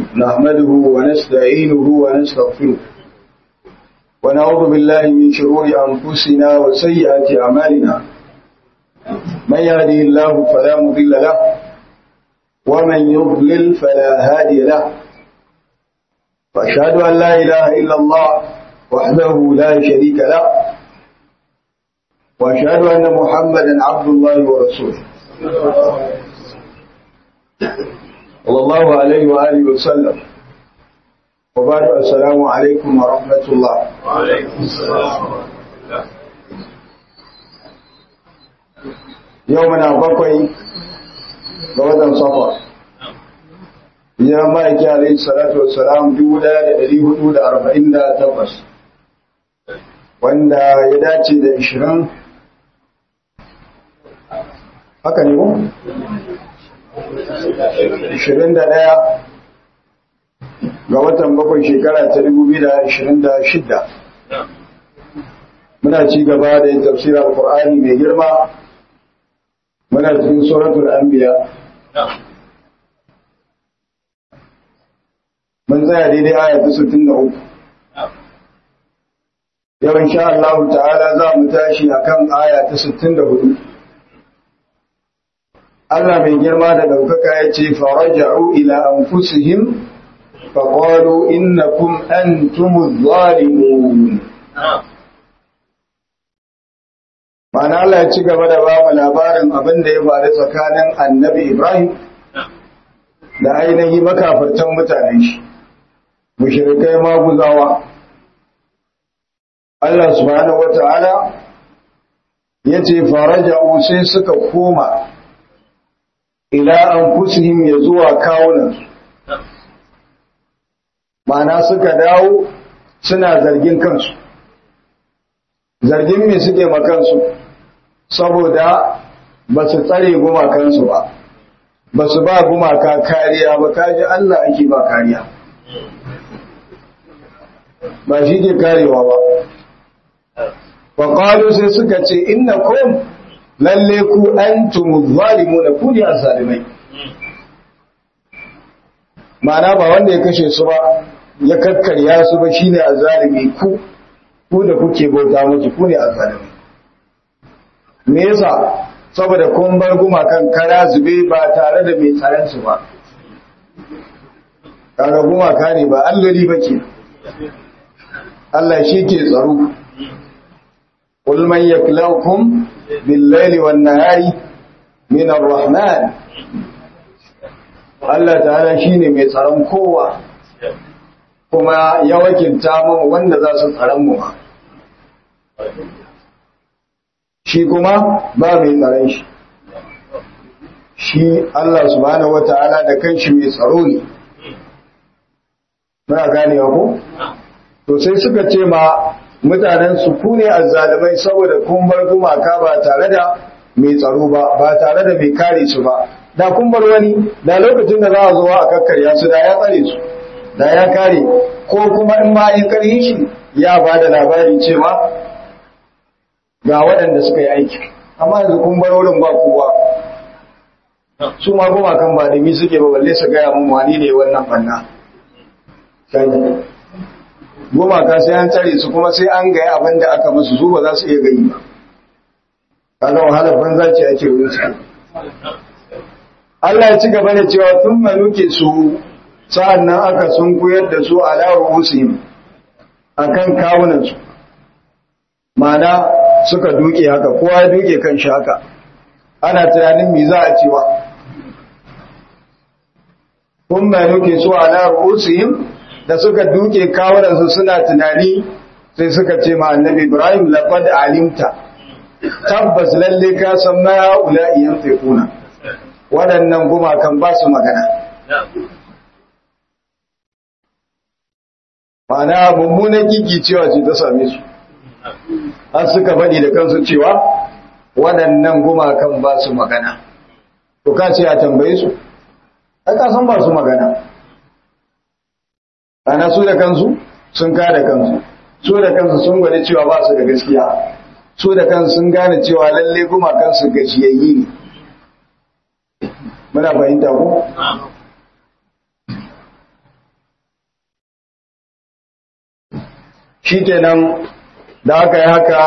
نحمده ونستعينه ونستغفره ونعوذ بالله من شرور أنفسنا وسيئات أعمالنا من يهده الله فلا مضل له ومن يضلل فلا هادي له وأشهد أن لا إله إلا الله وحده لا شريك له وأشهد أن محمدا عبد الله ورسوله صلى الله عليه وآله وسلم وبعد السلام عليكم ورحمة الله وعليكم السلام يومنا بقي بغدا صفر ya ma'aiki alaihi salatu wassalam dubu daya da dari hudu da arba'in da takwas wanda ya dace da ishirin haka ne ko? ishirin da daya ga watan bakwai shekara ta dubu biyu da ishirin da shidda muna ci gaba da yin tafsirar Qur'ani mai girma muna cikin suratul anbiya mun tsaya daidai aya ta 63 yau insha Allah ta'ala za mu tashi akan aya ta 64 Allah mai girma da daukaka ya ce faraja'u ila anfusihim faqalu innakum antumuz zalimun Ma'ana Allah ya ci gaba da ba mu labarin abin da ya faru tsakanin Annabi Ibrahim da ainihi makafartan mutanen shi mushrikai maguzawa Allah subhanahu wata'ala yace faraja'u sai suka koma ila anfusihim ya zuwa kawunan ma'ana suka dawo suna zargin kansu zargin me suke makansu saboda ba su tsare gumakansu ba ba su ba gumaka kariya ba kaji Allah ake ba kariya ba shi ke karewa ba faƙalu sai suka ce inna kom lalle ku an tumu zalimu na ku ne a zalimai ma'ana ba wanda ya kashe su ba ya kakkarya su ba shine a zalimi ku ku da kuke bauta musu ku ne a zalimai me yasa saboda kun bar gumakan kara zube ba tare da mai tsaron su ba kaga gumaka ne ba allari ba ke Allah shi ke tsaro قل من يكلوكم بالليل والنهار من الرحمن Allah ta'ala shine mai tsaron kowa kuma ya wakilta mu wanda za su tsaron mu shi kuma ba mai tsaron shi shi Allah subhanahu wata'ala da kanshi mai tsaro ne muna ganewa ko to sai suka ce ma mutanen su ku ne azzalumai saboda kun bar gumaka ba tare da mai tsaro ba ba tare da mai kare su ba da kun bar wani da lokacin da za a zo a kakkarya su da ya tsare su da ya kare ko kuma in ma in karhi shi ya ba da labari cewa ga waɗanda suka yi aiki amma yanzu kun bar wurin ba kowa su ma gumakan ba da mi suke ba balle su gaya mun wani ne wannan banna gumaka sai an tsare su kuma sai an gaya abin da aka musu su ba za su iya gani ba kaga wahalar banza ce ake wuce Allah ya ci gaba da cewa tun manuke su sa'an nan aka sun koyar da su ala ruhusihim akan kawunan su ma'ana suka duke haka kowa ya duke kan shi haka ana tunanin me za a cewa tun manuke su ala ruhusihim da suka duke kawunansu suna tunani sai suka ce ma annabi Ibrahim laqad alimta tabbas lalle ka san ma ula'i yanfiquna waɗannan gumakan ba su magana Mana mummunan gigi cewa ce ta same su har suka faɗi da kansu cewa waɗannan gumakan ba su magana to ka ce a tambaye su ai ka san ba su magana ana su da kansu sun kada kansu su da kansu sun gwada cewa ba su da gaskiya su da kansu sun gane cewa lalle kuma kansu gajiyayyi ne muna fahimta ko shi kenan da aka yi haka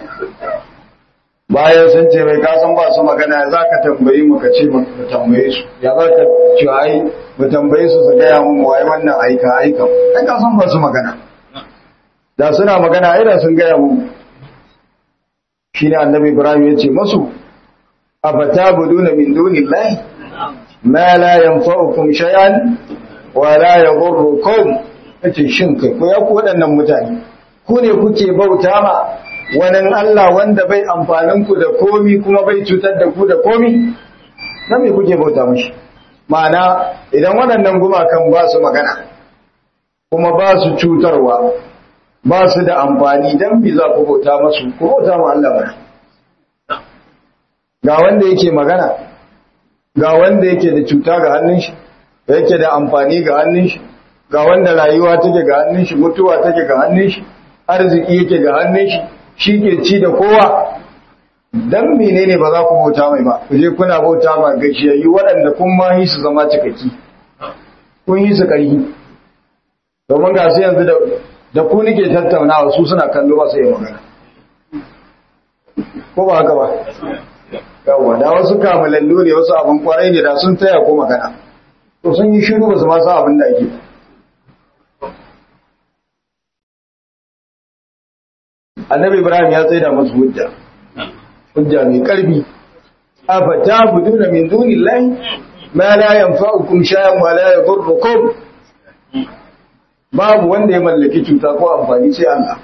bayan sun ce mai kasan ba su magana ya za ka tambayi mu ka ce mu tambaye su ya za ka ce ai mu tambaye su su gaya mu waye wannan aika aika ai kasan ba su magana da suna magana ai da sun gaya mu shi ne annabi ibrahim ya ce masu afatabuduna min dunillahi ma la yanfa'ukum shay'an wa la yadhurrukum yace shin kai ko ya ku waɗannan mutane ku ne kuke bauta ma wani Allah wanda bai amfanin ku da komi kuma bai cutar da ku da komi dan me kuke bauta mishi ma'ana idan waɗannan gumakan ba su magana kuma ba su cutarwa ba su da amfani dan bi za ku bauta masu ku bauta ma Allah ba ga wanda yake magana ga wanda yake da cuta ga hannun shi yake da amfani ga hannun shi ga wanda rayuwa take ga hannun shi mutuwa take ga hannun shi arziki yake ga hannun shi shi ke ci da kowa dan menene ba za ku bauta mai ba ku je kuna bauta ma gashiyayyu waɗanda kun ma yi su zama cikakki kun yi su ƙarfi domin ga su yanzu da ku nike tattaunawa su suna kallo ba su yi magana ko ba haka ba yawwa da wasu kamalallu ne wasu abin kwarai ne da sun taya ko magana to sun yi shiru ba su ma sa abin da ake annabi ibrahim ya tsaida masu hujja hujja mai karfi afa ta'buduna min dunillahi ma la yanfa'ukum shay'an wa la yadurrukum babu wanda ya mallaki cuta ko amfani sai Allah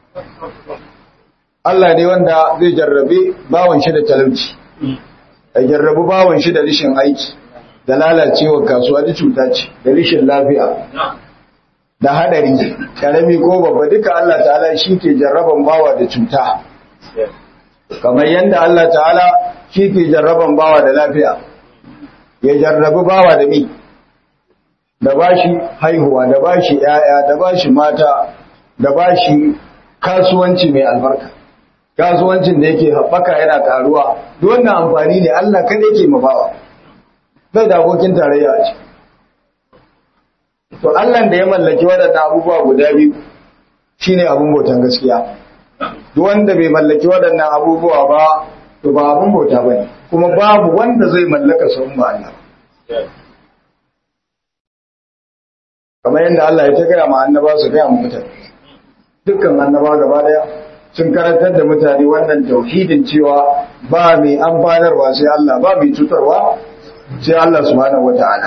Allah ne wanda zai jarrabe bawan shi da talauci ya jarrabu bawan shi da rishin aiki da lalacewa kasuwa da cuta ce da rishin lafiya da hadari karami ko babba duka Allah ta'ala shi ke jarraban bawa da cuta kamar yadda Allah ta'ala shi ke jarraban bawa da lafiya ya jarrabu bawa da mi da bashi haihuwa da bashi yaya da bashi mata da bashi kasuwanci mai albarka kasuwancin da yake haɓaka yana karuwa duk wannan amfani ne Allah kada yake mabawa bai da abokin tarayya a ciki to Allah da ya mallaki waɗannan abubuwa guda biyu shine abun bautan gaskiya duk wanda bai mallaki waɗannan abubuwa ba to ba abun bauta bane kuma babu wanda zai mallaka su ba Allah kamar yadda Allah ya ta gaya ma annaba su gaya ma mutane dukkan annaba gaba daya sun karantar da mutane wannan tauhidin cewa ba mai amfanarwa sai Allah ba mai cutarwa sai Allah subhanahu wata'ala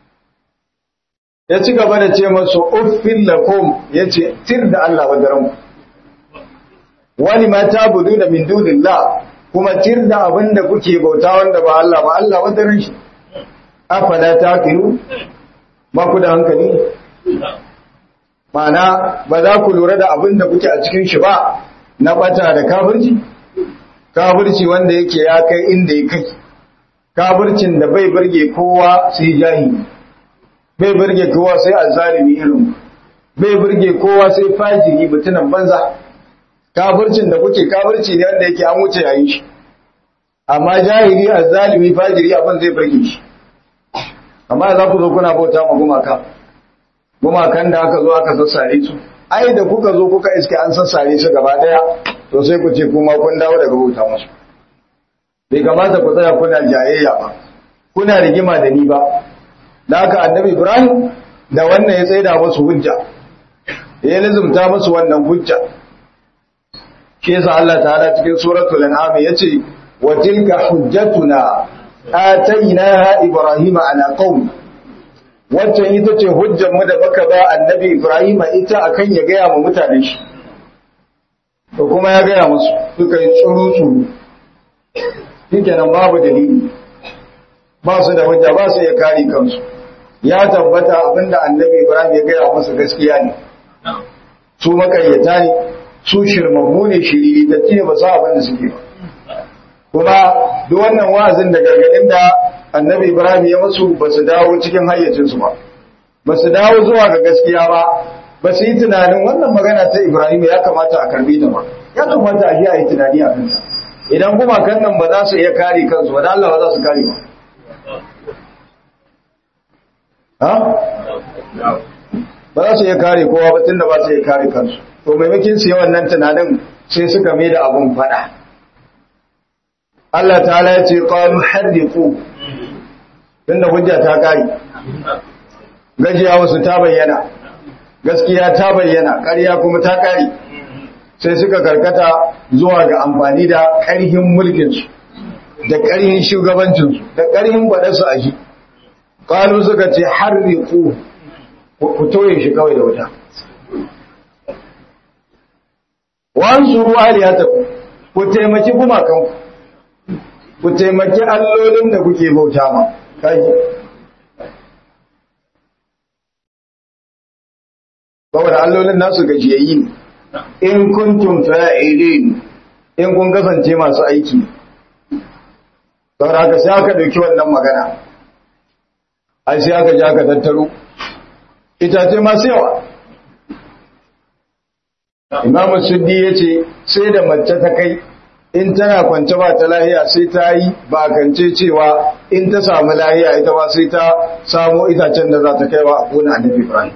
ya ci gaba da ce masu uffin lakum ya ce tir da Allah wa daren wani ma ta budu da min dunillah kuma tir da abin da kuke bauta wanda ba Allah ba Allah wa daren shi afala ta kiru ba ku da hankali Ma'ana ba za ku lura da abin da kuke a cikin shi ba na bata da kafirci kafirci wanda yake ya kai inda ya kai kafircin da bai burge kowa sai jahili bai burge kowa sai azzalimi irin bai burge kowa sai fajiri mutunan banza kafircin da kuke kafirci ne wanda yake an wuce yayin shi amma jahili azzalimi fajiri abin zai burge shi amma za ku zo kuna bauta ma gumaka gumakan da aka zo aka sassare su ai da kuka zo kuka iske an sassare su gaba daya to sai ku ce kuma kun dawo daga bauta musu bai kamata ku tsaya kuna jayayya ba kuna rigima da ni ba da haka annabi ibrahim da wannan ya tsaida musu hujja ya lazumta musu wannan hujja shi yasa Allah ta'ala cikin suratul an'am yace wa tilka hujjatuna atainaha ibrahima ala qaumi waccan ita ce hujjar mu da baka ba annabi Ibrahim ita akan ya gaya wa mutanen shi to kuma ya gaya musu suka yi tsuru tsuru shikenan babu dalili ba su da hujja ba su iya kare kansu ya tabbata abinda annabi Ibrahim ya gaya musu gaskiya ne su makayyata ne su shirmammu ne shiriri da ce ba su abin da suke ba kuma duk wannan wa'azin da gargadin da annabi Ibrahim ya masu ba su dawo cikin hayyacinsu ba, ba su dawo zuwa ga gaskiya ba, ba su yi tunanin wannan magana ta Ibrahim ya kamata a karbi ta ba, ya kamata a yi tunani a kansa. Idan kuma kan nan ba za su iya kare kansu ba, da Allah ba za su kare ba. Ha? Ba za su iya kare kowa ba tun da ba su iya kare kansu. to maimakin su yi wannan tunanin sai suka mai da abun fada Allah ta'ala ya ce qalu harriqu tunda hujja ta kare gajiya wasu ta bayyana gaskiya ta bayyana ƙarya kuma ta kare sai suka karkata zuwa ga amfani da ƙarhin mulkinsu da ƙarhin shugabancinsu da ƙarhin baɗarsu a shi ƙalu suka ce harriqu ku toye shi kawai da wuta wansu ruwa aliyata ku taimaki gumakan ku taimaki allolin da kuke bauta ma kaji saboda allolin nasu gajiyayyi ne in kuntum fa'ilin in kun kasance masu aiki saboda haka sai aka dauki wannan magana ai sai aka ji aka tattaro itace masu yawa imamu suddi ya ce sai da mace ta kai in tana kwance ba ta lahiya sai ta yi bakance cewa in ta samu lahiya ita ba sai ta samo itacen da za ta kaiwa a kona annabi ibrahim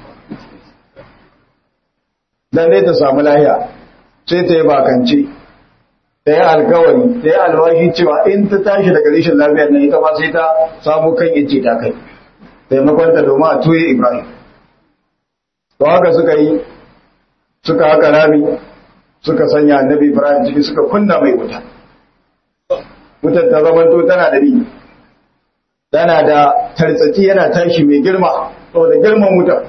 dan dai ta samu lahiya sai ta yi bakance ta yi alkawari ta yi alwashi cewa in ta tashi daga rishin lafiyar nan ita ba sai ta samu kan yace ta kai taimakonta domin a tuye ibrahim to haka suka yi suka haka rami suka sanya annabi Ibrahim ciki suka kunna mai wuta wutar ta zamanto tana da bi tana da tartsaki yana tashi mai girma saboda girman wutar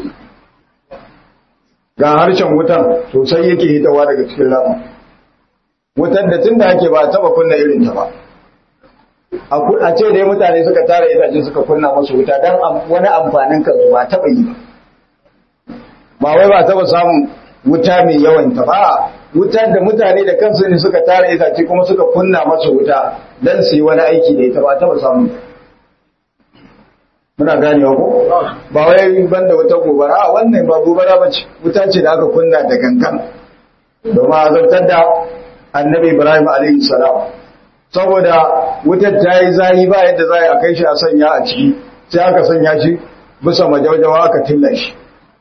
ga harshen wutan sosai yake hitawa daga cikin rama wutar da tun da ake ba taba kunna irin ta ba a ce dai mutane suka tara itace suka kunna masu wuta don wani amfanin kansu ba taba yi ba ba wai ba taba samun wuta mai yawan ta ba wutar da mutane da kansu ne suka tara itace kuma suka kunna masa wuta dan su yi wani aiki da ita ba ta ba samu muna ganewa ko ba wai banda wata gobara a wannan ba gobara ba ce wuta ce da aka kunna da gangan domin azabtar da annabi ibrahim alaihi salam saboda wutar ta yi zahi ba yadda za a kai shi a sanya a ciki sai aka sanya shi bisa majaujawa aka tilla shi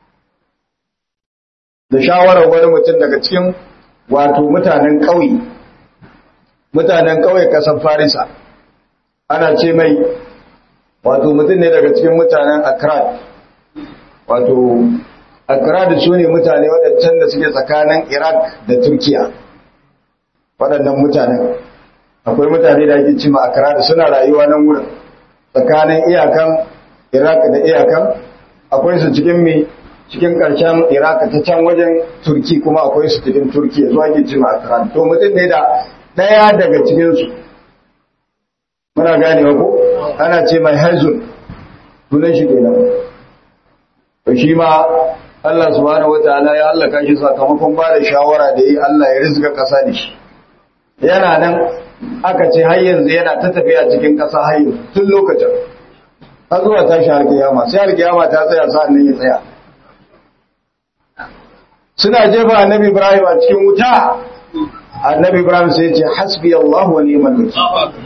da shawarar wani mutum daga cikin wato mutanen ƙauye mutanen ƙauye ƙasar farisa ana ce mai wato mutum ne daga cikin mutanen akrat wato akrat su ne mutane waɗancan da suke tsakanin iraq da turkiya waɗannan mutanen akwai mutane da ake cima akrat suna rayuwa nan wurin tsakanin iyakan iraq da iyakan akwai su cikin mai cikin ƙarshen iraq ta can wajen turki kuma akwai su cikin turki zuwa ke cima a karan to mutum ne da ɗaya daga cikinsu muna ganewa ko ana ce mai haizun sunan shi kenan to shi ma Allah subhanahu wataala ya hallaka shi sakamakon ba da shawara da yi Allah ya rizga ƙasa da shi yana nan aka ce har yanzu yana ta tafiya cikin ƙasa har yanzu tun lokacin har zuwa tashi har kiyama sai har kiyama ta tsaya sa'an nan ya tsaya suna jefa annabi Ibrahim a cikin wuta annabi Ibrahim sai ce hasbi Allah wa ni'mal wakil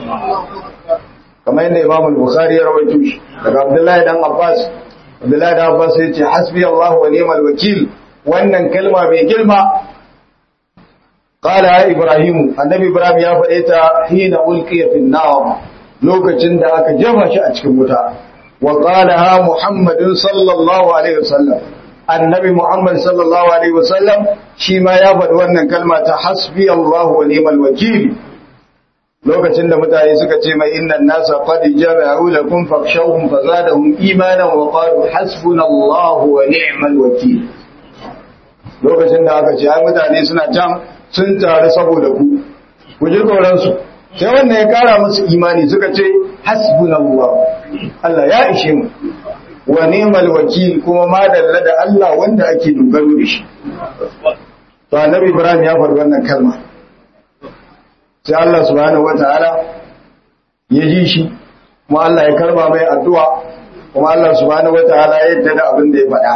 kamar yadda Imam al-Bukhari ya rawaito shi daga Abdullahi dan Abbas Abdullahi dan Abbas sai ce hasbi Allah wa ni'mal wakil wannan kalma mai girma qala ya Ibrahim annabi Ibrahim ya faɗe ta hina ulqiya fi nar lokacin da aka jefa shi a cikin wuta wa qala ha Muhammadun sallallahu alaihi wasallam annabi Muhammad sallallahu alaihi wasallam shi ma ya faɗi wannan kalma ta hasbi Allah wa ni'mal wakil lokacin da mutane suka ce mai innan nasa qad jama'u lakum fakhshawhum fazadahum imanan wa qalu hasbunallahu wa ni'mal wakil lokacin da aka ce ai mutane suna can sun taru saboda ku ku ji tsoron su sai wannan ya kara musu imani suka ce hasbunallahu Allah ya ishe mu wa ni'mal wakil kuma ma dalla da Allah wanda ake dogaro da shi to annabi Ibrahim ya faɗi wannan kalma sai Allah subhanahu wataala ya ji shi kuma Allah ya karba mai addu'a kuma Allah subhanahu wataala ya yarda da abin da ya faɗa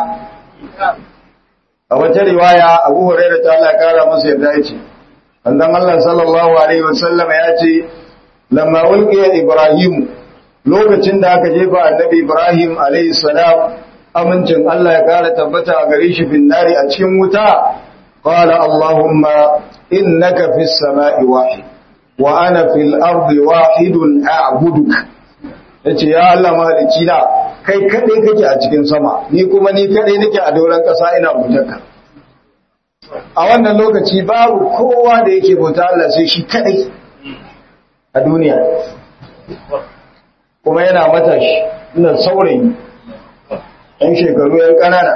a wata riwaya Abu Hurairah ta Allah ya kara masa yarda ya ce annan Allah sallallahu alaihi wasallam ya ce lamma ulqiya Ibrahim lokacin da aka jefa annabi Ibrahim alayhi salam amincin Allah ya kara tabbata a gare shi bin nari a cikin wuta qala allahumma innaka fis sama'i wahid wa ana fil ardi wahidun a'buduka yace ya Allah mahalicci na kai kadai kake a cikin sama ni kuma ni kadai nake a doron kasa ina bautarka a wannan lokaci babu kowa da yake bauta Allah sai shi kadai a duniya kuma yana matashi ina saurayi ɗan shekaru yan ƙanana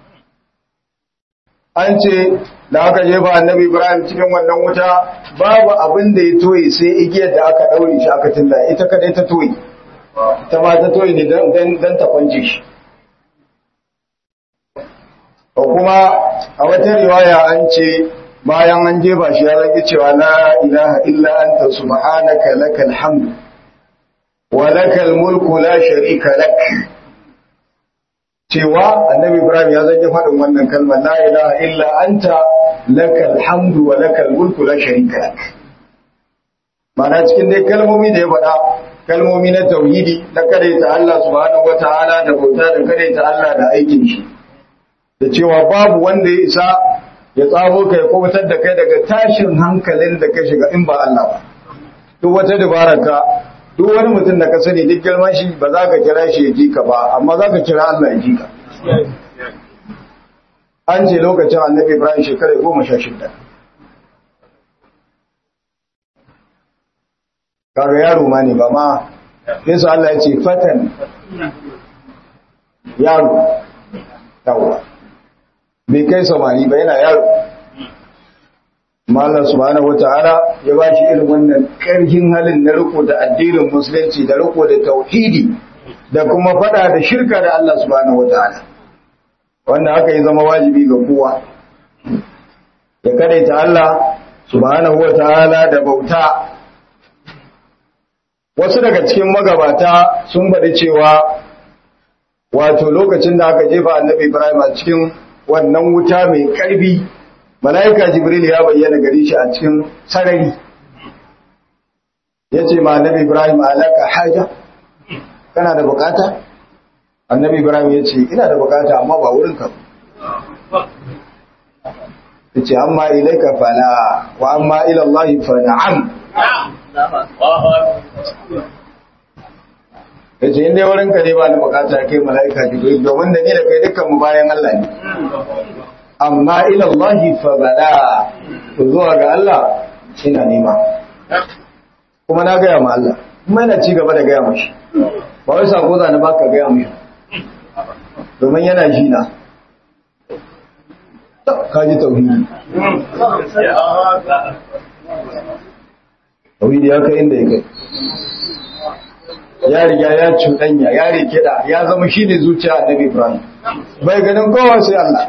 an ce da aka jefa annabi ibrahim cikin wannan wuta babu abin da ya toye sai igiyar da aka ɗaure shi aka tilla ita kadai ta toye ta ma ta toye ne don ta kwance shi ko kuma a wata riwaya an ce bayan an jefa shi ya zaki cewa la ilaha illa anta subhanaka lakal hamd wa lakal mulku la sharika lak cewa annabi ibrahim ya zaki faɗin wannan kalmar la ilaha illa anta lakal hamd wa lakal mulku la sharika lak mana cikin dai kalmomi da ya faɗa kalmomi na tauhidi na kadaita Allah subhanahu wataala da bauta da kadaita Allah da aikin shi da cewa babu wanda ya isa ya tsabo ka ya kubutar da kai daga tashin hankalin da ka shiga in ba Allah ba duk wata dabararka duk wani mutum da ka sani duk girman shi ba za ka kira shi ya ji ka ba amma za ka kira Allah ya ji ka an ce lokacin annabi Ibrahim shekara goma sha shida kaga yaro ma ne ba ma yasa Allah ya ce fatan yaro yawwa bai kai samani ba yana yaro Allah subhanahu wata'ala ya ba shi irin wannan ƙarfin halin na riko da addinin musulunci da riko da tauhidi da kuma fada da shirka da Allah subhanahu wata'ala wanda haka yi zama wajibi ga kowa ya kadaita Allah subhanahu wata'ala da bauta wasu daga cikin magabata sun faɗi cewa wato lokacin da aka jefa annabi Ibrahim a cikin wannan wuta mai karbi mala'ika jibril ya bayyana gare shi a cikin sarari ya ce ma annabi ibrahim alaka haja kana da bukata annabi ibrahim ya ce ina da bukata amma ba wurin ka ya ce amma ilaika fala wa amma ilallahi fa na'am ya ce inda wurin ka ne ba ni bukata kai mala'ika jibril domin da ni da kai dukkan mu bayan Allah ne amma ilallahi fa bala to zuwa ga Allah ina nema kuma na gaya ma Allah kuma ina ci gaba da gaya mashi ba wai sako zane ba ka gaya mashi domin yana ji na ka ji tauhidi tauhidi ya kai inda ya kai ya riga ya cuɗanya ya rikida ya zama shi ne zuciya annabi ibrahim bai ganin kowa sai Allah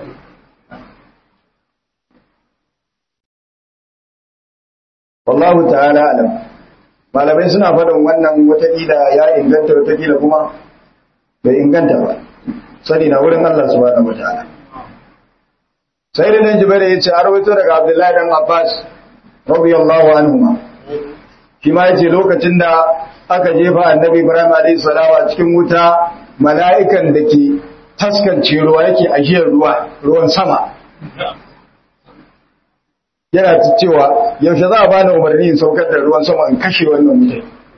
wallahu ta'ala alam malamai suna faɗin wannan watakila ya inganta watakila kuma bai inganta ba sani na wurin Allah subhanahu wataala sai da nan jibril ya ce a rawaito daga abdullahi dan abbas radiyallahu anhuma shi ma yace lokacin da aka jefa annabi ibrahim alayhi salamu a cikin wuta mala'ikan da ke taskance ruwa yake ajiyar ruwa ruwan sama yana ta cewa yaushe za a bani umarni in saukar da ruwan sama in kashe wannan mutum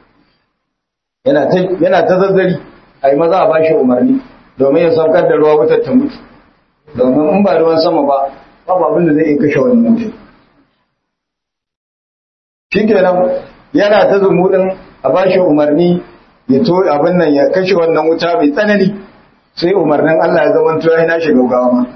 yana ta zazzari a yi maza a bashi umarni domin ya saukar da ruwa wutar ta mutu domin in ba ruwan sama ba babu abin da zai iya kashe wannan mutum shi kenan yana ta zumuɗin a bashi umarni ya to abin nan ya kashe wannan wuta mai tsanani sai umarnin Allah ya zama to ya nashi gaugawa ma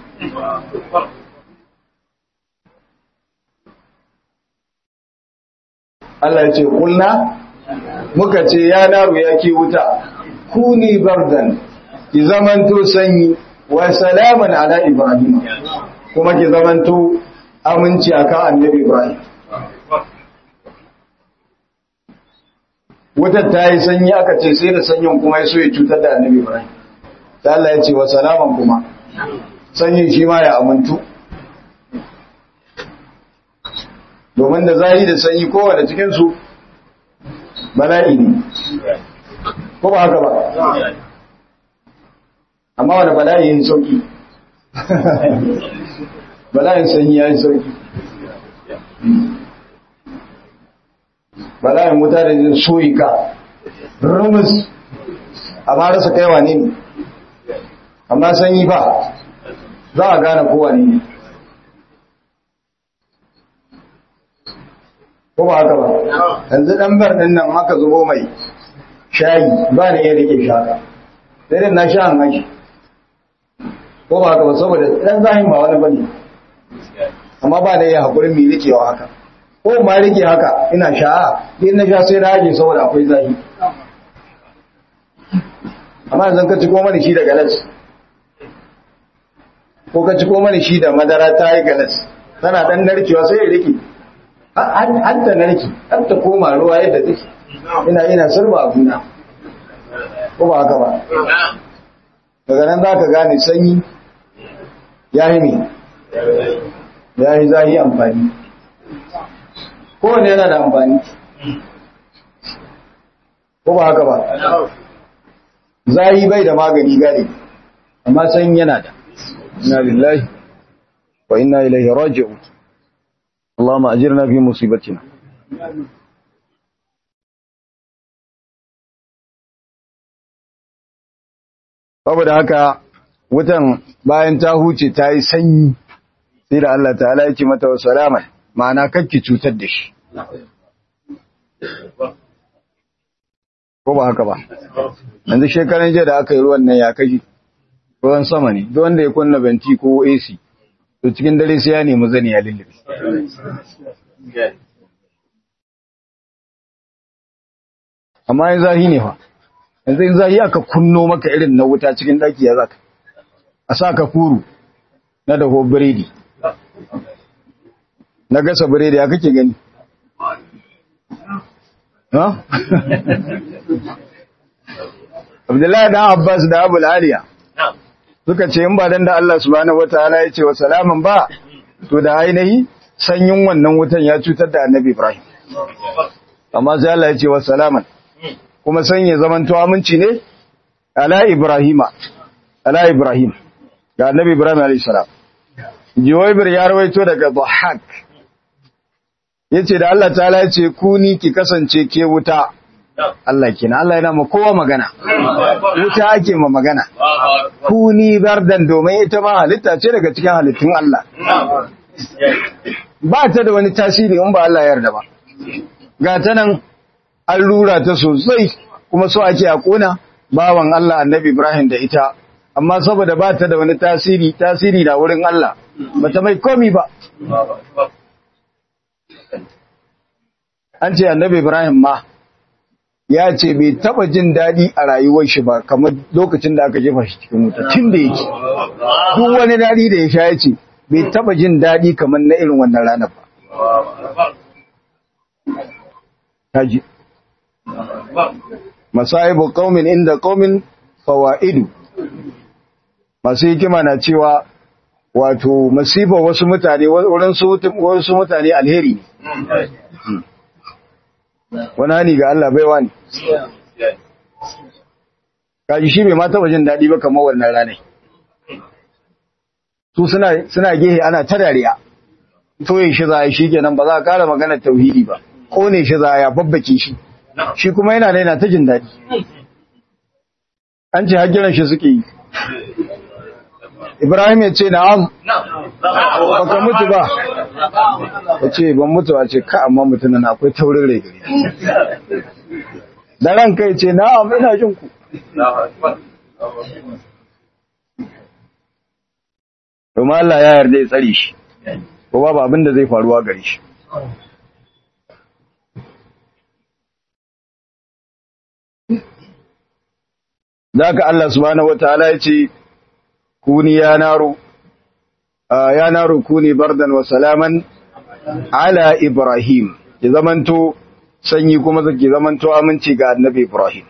Allah ya ce kulna muka ce ya naru ya ke wuta kuni bardan ki zamanto sanyi wa salaman ala ibrahim kuma ki zamanto aminci akan annabi ibrahim wutar ta yi sanyi aka ce sai da sanyin kuma ya so ya cutar da annabi ibrahim ta Allah ya ce wa salaman kuma sanyin shi ma ya amintu domin da zari da sanyi kowane cikinsu bala'i ne ko ba haka ba amma wani bala'i yin sauki bala'in sanyi ya yi sauki bala'in wuta da jin soyi ka rumus amma rasa kaiwa ne ne amma sanyi ba za a gane kowa ne ko ba haka ba yanzu dan bar din nan haka zubo mai shayi ba ne ya rike shaka sai dai na sha an hashi ko ba haka ba saboda dan zahin ba wani bane amma ba da ya hakurin mai rikewa haka ko ma rike haka ina sha'a din na sha sai na haje saboda akwai zahi amma yanzu ka ci ko mani shi da galas ko ka ci ko mani shi da madara ta yi galas tana dan narkewa sai ya rike har ta narki har ta koma ruwa yadda take ina ina sarba abuna ko ba haka ba daga nan za ka gane sanyi ya yi ne ya yi zahi amfani kowane yana da amfani ko ba haka ba zahi bai da magani gane amma sanyi yana da ina lillahi wa inna ilaihi raji'un اللهم أجرنا في مصيبتنا saboda haka wutan bayan ta huce ta yi sanyi sai da Allah ta'ala ya ce mata wa salaman ma'ana kakki cutar da shi ko ba haka ba yanzu shekaran jiya da aka yi ruwan nan ya kashi ruwan sama ne duk wanda ya kunna benti ko AC to cikin dare sai ya nemi zani ya lullube amma yin zahi ne fa yanzu in zahi aka kunno maka irin na wuta cikin daki ya zaka a sa ka furu na daho biredi na gasa biredi ya kake gani ha? Abdullahi dan Abbas da Abu Aliya suka ce in ba dan da Allah subhanahu wataala ya ce wa salaman ba to da ainihi sanyin wannan wutan ya cutar da Annabi Ibrahim amma sai Allah ya ce wa salaman kuma sanye zaman to aminci ne ala Ibrahima ala Ibrahim ga Annabi Ibrahim alayhi salam Jiwaibir ya rawaito daga Dhahak yace da Allah ta'ala ya ce kuni ki kasance ke wuta Allah kenan Allah yana ma kowa magana wuta ake ma magana kuni bardan domin ita ma halitta ce daga cikin halittun Allah ba ta da wani tasiri in ba Allah yarda ba ga ta nan an lura ta sosai kuma so ake a kona bawan Allah annabi Ibrahim da ita amma saboda ba ta da wani tasiri tasiri da wurin Allah bata mai komi ba an ce annabi Ibrahim ma ya ce bai taba jin daɗi a rayuwar shi ba kamar lokacin da aka jefa shi cikin wuta tun da yake duk wani daɗi da ya sha ya ce bai taba jin daɗi kamar na irin wannan ranar ba kaji masaibu qaumin inda qaumin fawaidu masu hikima na cewa wato masifa wasu mutane wurin wasu mutane alheri ne wani hani ga Allah baiwa ne kaji shi bai ma taba jin daɗi ba kamar wannan ranar su suna gehe ana ta dariya toye shi za a yi shi kenan ba za a kara magana tauhidi ba kone shi za a ya babbake shi shi kuma yana da yana ta jin daɗi an ce hajjiran shi suke yi ibrahim ya ce na'am baka mutu ba ya ce ban mutu a ce ka amma mutunan akwai taurin rai gari da ran kai ce na'am ina jin ku domin Allah ya yarda ya tsare shi ko babu abin da zai faruwa gare shi Zaka Allah subhanahu wataala ya ce kuni ya naro ya naro kuni bardan wa salaman ala Ibrahim ki zamanto sanyi kuma zaki zamanto aminci ga annabi Ibrahim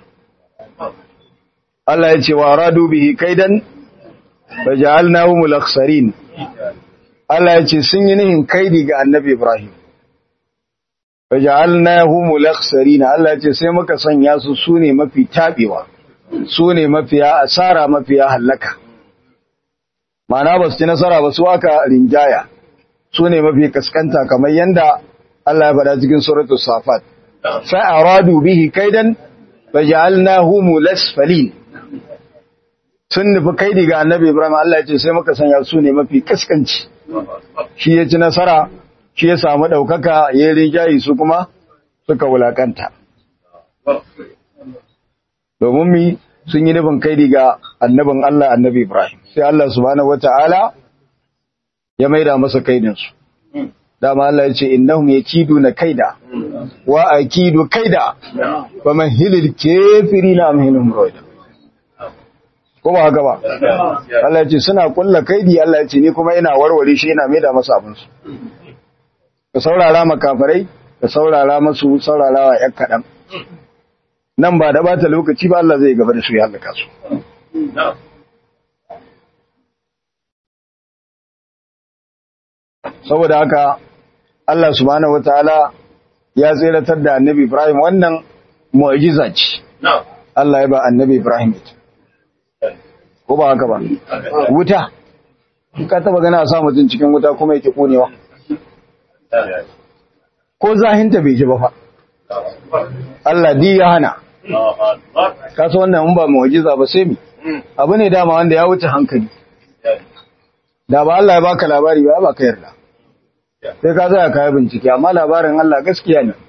Allah ya ce wa radu bihi kaidan faj'alnahu mulakhsarin Allah ya ce sun yi nihin kaidi ga annabi Ibrahim faj'alnahu mulakhsarin Allah ya ce sai muka sanya su sune mafi tabewa su ne mafiya asara mafiya hallaka ma'ana ba su ci nasara ba su aka rinjaya su ne mafi kaskanta kamar yanda Allah ya faɗa cikin suratul safat fa aradu bihi kaidan faj'alnahu mulasfalin sun nufi kaidi ga annabi Ibrahim Allah ya ce sai muka sanya su ne mafi kaskanci shi ya ci nasara shi ya samu ɗaukaka ya rinjayi su kuma suka wulakanta domin mi sun yi nufin kaidi ga annabin Allah annabi Ibrahim sai Allah subhanahu wata'ala ya maida masa kaidinsu dama Allah ya ce innahum yakiduna kaida wa akidu kaida fa mahilil kafirina amhinum rawda ko ba haka ba Allah ya ce suna kulla kaidi Allah ya ce ni kuma ina warware shi ina maida masa abin su ka saurara makafarai ka saurara masu saurarawa yan kadan nan ba da bata lokaci ba Allah zai gaba da su ya halaka su saboda haka Allah subhanahu wataala ya tseratar da annabi Ibrahim wannan mu'jiza ce Allah ya ba annabi Ibrahim ita ko ba haka ba wuta ka taba gana sa mutum cikin wuta kuma yake konewa ko zahinta bai ji ba fa Allah di ya hana ka san wannan in ba mu'jiza ba sai mi abu ne dama wanda ya wuce hankali da ba Allah ya baka labari ba ba ka yarda sai ka zaya kayi bincike amma labarin Allah gaskiya ne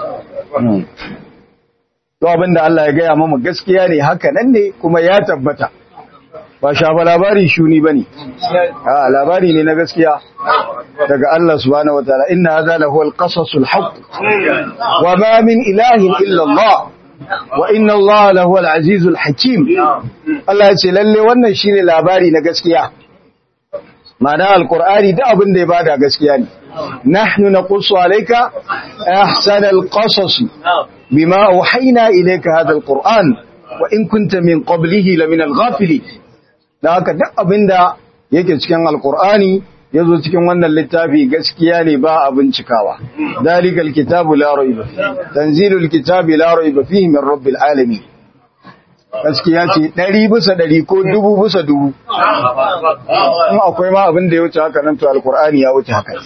to abinda Allah ya gaya mama gaskiya ne haka nan ne kuma ya tabbata ba shafa labari shuni bane a labari ne na gaskiya daga Allah subhanahu wataala inna hadha lahu alqasasul haqq wa ma min ilahin illa Allah wa inna Allah lahu alazizul hakim Allah ya ce lalle wannan shine labari na gaskiya ma'ana alqur'ani da abin da ya bada gaskiya ne nahnu naqussu alayka ahsanal qasas bima auhayna ilayka hadha alqur'an wa in kunta min qablihi lamina alghafilin da haka duk abinda yake cikin alqur'ani yazo cikin wannan littafi gaskiya ne ba a bincikawa dalikal kitabu la rayba tanzilul kitabi la rayba fihi min rabbil alamin gaskiya ce ɗari bisa ɗari ko dubu bisa dubu in akwai ma abin da ya wuce haka nan to alkur'ani ya wuce haka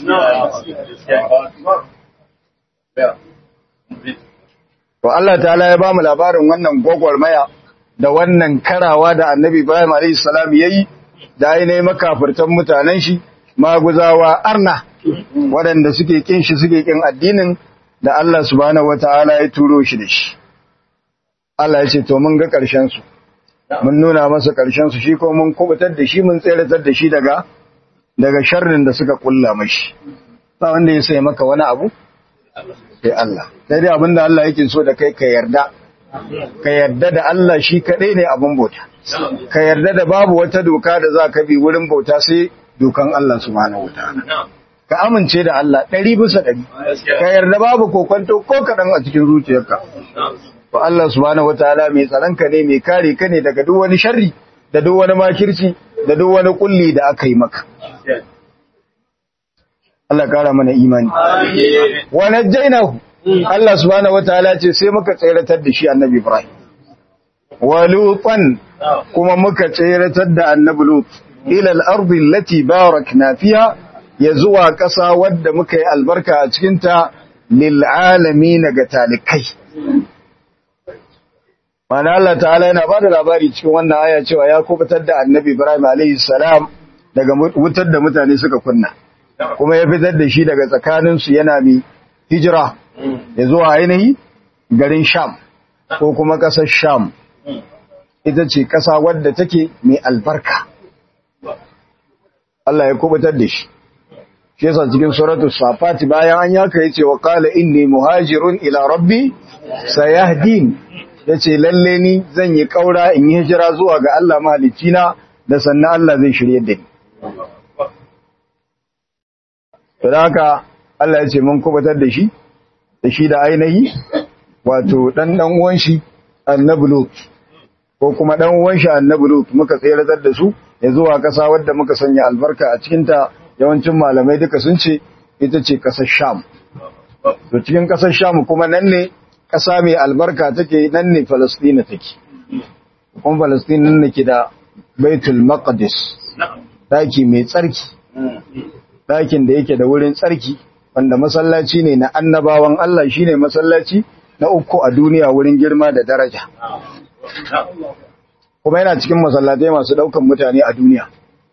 to Allah ta'ala ya ba mu labarin wannan gwagwarmaya da wannan karawa da annabi Ibrahim alayhi salam yayi da ainihin makafirtan mutanen shi maguzawa arna waɗanda suke kin shi suke kin addinin da Allah subhanahu wataala ya turo shi da shi Allah ya ce to mun ga ƙarshen su mun nuna masa ƙarshen su shi ko mun kubutar da shi mun tseratar da shi daga daga sharrin da suka kulla mashi ba wanda ya sai maka wani abu sai Allah sai dai abinda Allah yake so da kai ka yarda ka yarda da Allah shi kadai ne abin bauta ka yarda da babu wata doka da za ka bi wurin bauta sai dokan Allah subhanahu wataala ka amince da Allah ɗari bisa ɗari ka yarda babu kokonto ko kaɗan a cikin zuciyarka to Allah subhanahu wataala mai tsaronka ne mai kare ka ne daga duk wani sharri da duk wani makirci da duk wani kulli da aka yi maka Allah kara mana imani wa najjaynahu Allah subhanahu wataala ce sai muka tseratar da shi annabi Ibrahim wa lutan kuma muka tseratar da annabi Lut ila al-ardi allati barakna fiha ya zuwa ƙasa wadda muka yi albarka a cikin ta lil alamin ga talikai Mana Allah ta'ala yana ba da labari cikin wannan aya cewa ya kubutar da annabi Ibrahim salam daga wutar da mutane suka kunna, kuma ya fitar da shi daga tsakaninsu yana mai hijira ya zuwa ainihi garin Sham ko kuma ƙasar Sham, ita ce ƙasa wadda take mai albarka. Allah ya kubutar da shi. Shi yasa cikin suratu Safati bayan an yaka yace wa qala inni muhajirun ila rabbi sayahdin ya ce lalle ni zan yi ƙaura in yi hijira zuwa ga Allah mahalicina da sannan Allah zai shirye da ni. Da haka Allah ya ce mun kubatar da shi, da shi da ainihi, wato ɗan ɗan uwan shi annabi Lut, ko kuma ɗan uwan shi annabi Lut muka tseratar da su ya zuwa ƙasa wadda muka sanya albarka a cikinta yawancin malamai duka sun ce ita ce ƙasar Sham. To cikin ƙasar Sham kuma nan ne ƙasa mai albarka take nan ne Falasɗina take. kuma Palestine nan ke da Baitul Maqdis daki mai tsarki dakin da yake da wurin tsarki wanda masallaci ne na annabawan Allah shine masallaci na uku a duniya wurin girma da daraja kuma yana cikin masallatai masu daukan mutane a duniya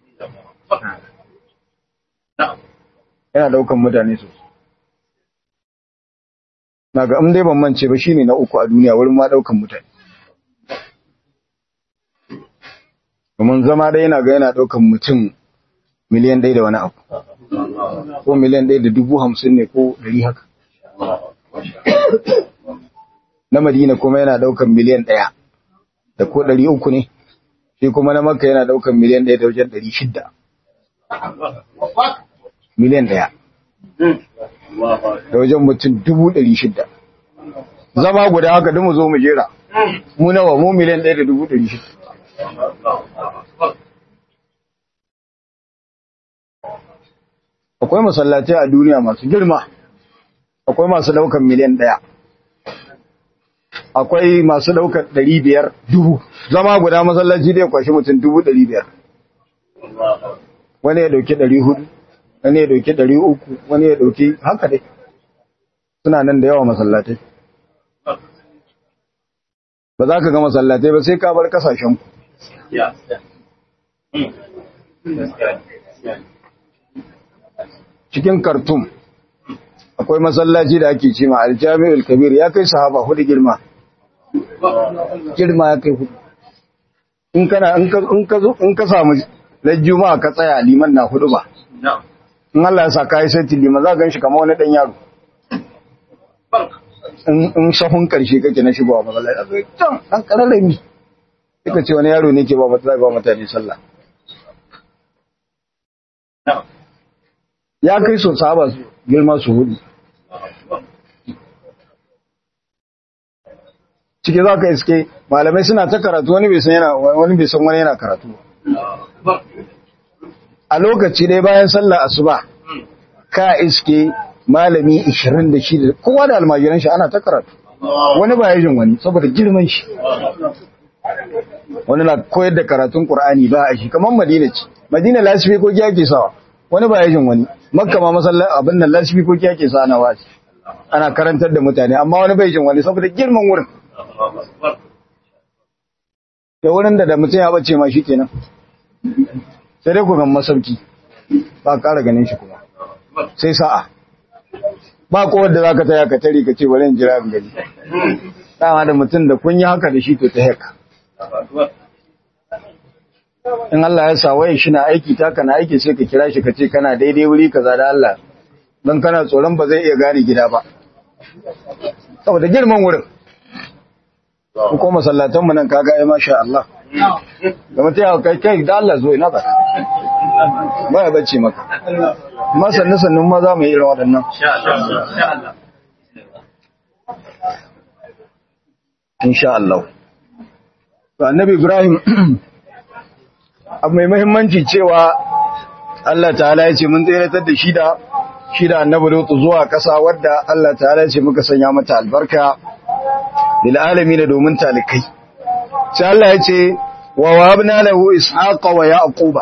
yana daukan mutane sosai na ga dai ban mance ba shine na uku a duniya wurin ma daukan mutane domin zama dai yana ga yana daukan mutum miliyan ɗaya da wani abu ko miliyan ɗaya da dubu hamsin ne ko ɗari haka na madina kuma yana daukan miliyan ɗaya da ko ɗari uku ne shi kuma na makka yana daukan miliyan ɗaya da wajen ɗari shidda miliyan ɗaya da wajen mutum dubu ɗari shidda zama guda haka duk mu zo mu jera mu nawa mu miliyan ɗaya da dubu ɗari shidda akwai masallatai a duniya masu girma akwai masu daukan miliyan ɗaya akwai masu daukan ɗari biyar dubu zama guda masallaci da ya kwashi mutum dubu ɗari biyar wani ya dauki ɗari hudu wani ya dauki ɗari uku wani ya dauki haka dai suna nan da yawa masallatai ba za ka ga masallatai ba sai ka bar kasashenku cikin kartum akwai masallaci da ake cima aljami'ul kabir ya kai sahaba hudu girma girma ya kai hudu in kana in ka zo in ka samu lajjuma ka tsaya liman na hudu ba in Allah ya sa ka yi sai liman za ka gan shi kamar wani dan yaro in sahun karshe kake na shigowa masallaci can dan kararrami suka ce wani yaro ne ke ba mutane sallah ya kai so saba su girma su hudu ciki za ka iske malamai suna ta karatu wani bai san yana wani bai san wani yana karatu a lokaci dai bayan sallah asuba ka iske malami 26 kowa da almajiran shi ana ta karatu wani ba ya jin wani saboda girman shi wani na koyar da karatun Qur'ani ba a shi kamar Madina ce Madina lasifi ko ake sawa wani ba ya jin wani makka ma masallaci abin nan lasifi ko ake sawa na wasi ana karantar da mutane amma wani bai jin wani saboda girman wurin da wurin da da mutum ya bace ma shi kenan sai dai ku gan masauki ba ƙara ganin shi kuma sai sa'a ba kowar da za ka taya ka tare ka ce bari in jira in gani dama da mutum da kun yi haka da shi to ta haka in Allah ya sa waye shi na aiki ta kana aiki sai ka kira shi ka ce kana daidai wuri kaza da Allah don kana tsoron ba zai iya gane gida ba saboda girman wurin ko masallatan mu nan kaga ai masha Allah da mutum ya kai kai da Allah zo ina ba ba ya bace maka amma sannu sannu ma za mu yi irin waɗannan insha Allah to annabi Ibrahim abu mai muhimmanci cewa Allah ta'ala ya ce mun tseratar da shi da shi da annabi Lutu zuwa ƙasa wadda Allah ta'ala ya ce muka sanya mata albarka lil alamin domin talikai sai Allah ya ce wa wahabna lahu ishaqa wa yaquba